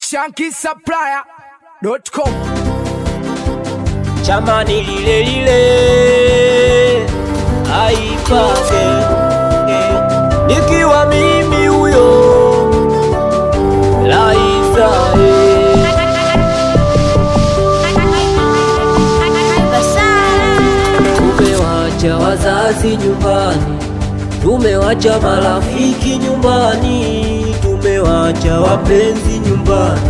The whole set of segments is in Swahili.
shankisupplier.com chamani lile lile aipake eh, nikiwa mimi huyo Laiza eh. Tumewacha wazazi nyumbani, tumewacha marafiki nyumbani, tumewacha wapenzi nyumbani,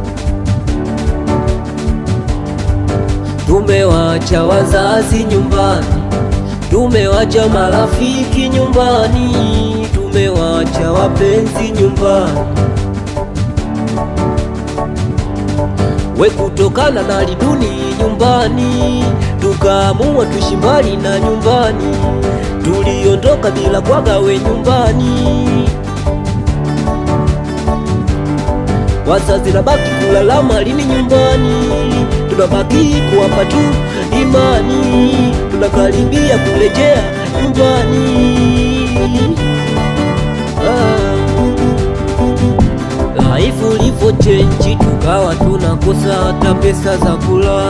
tumewacha wazazi nyumbani, tumewacha marafiki nyumbani, tumewacha wapenzi nyumbani. we kutokana na liduni nyumbani, tukaamua tuishi mbali na nyumbani, tuliondoka bila kwaga we nyumbani. Wazazi nabaki kulalama lini nyumbani, tunabaki kuwapa tu imani, tunakaribia kurejea nyumbani ah. Life ulivyo chenji, tukawa tunakosa hata pesa za kula.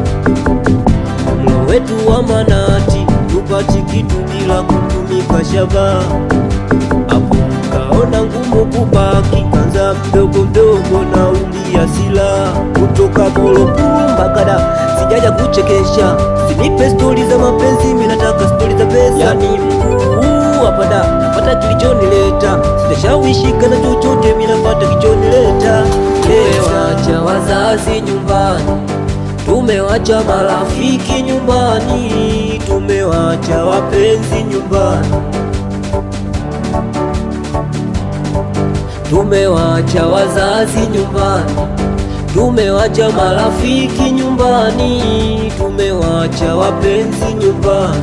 Mlo wetu wa manati, tupati kitu bila kutumika shaba. Hapo kaona ngumu kubaki, kanza mdogo mdogo na ulia sila kutoka Morogoro mpaka Dar, sijaja kuchekesha, sinipe stori za mapenzi, mimi nataka stori za pesa. Yani mkuu hapa da napata kilichonileta, sitashawishika na chochote, mimi napata kilichonileta. Tumewacha wazazi nyumbani, tumewacha marafiki nyumbani, tumewacha wapenzi nyumbani, tumewacha wazazi nyumbani, tumewacha marafiki nyumbani, tumewacha wapenzi nyumbani.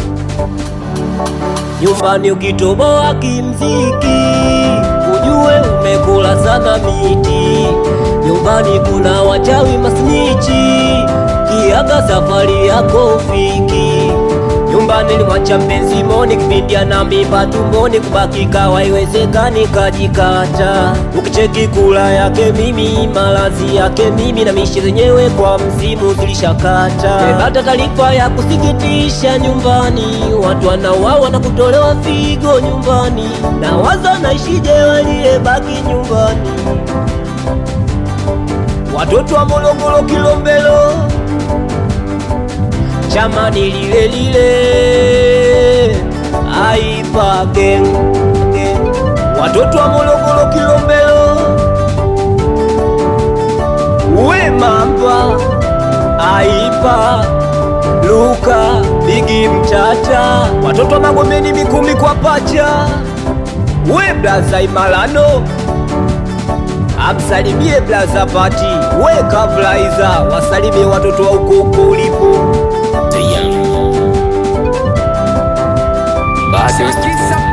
Nyumbani ukitoboa kimziki, ujue umekula sana miti. Nyumbani kuna wachawi masnichi, kiaga safari yako ufiki. Nyumbani nilimwacha mpenzi moni, kipindi ana mimba tumboni, kubaki kawa iwezekani, kajikata. Ukicheki kula yake mimi, malazi yake mimi, na mishi zenyewe kwa msimu zilishakata. Nimepata taarifa ya kusikitisha nyumbani, watu wanauawa na kutolewa figo nyumbani, na waza naishije waliyebaki nyumbani, watoto wa Morogoro Kilombero chamani lile lile aipa gang gang. watoto wa Morogoro Kilombero we mamba aipa Luka Bigi Mtata watoto wa Magomeni Mikumi kwa pacha we blaza Imalano amsalimie blaza Pati we Kavlaiza wasalimie watoto wa uko uko ulipo shankisupplier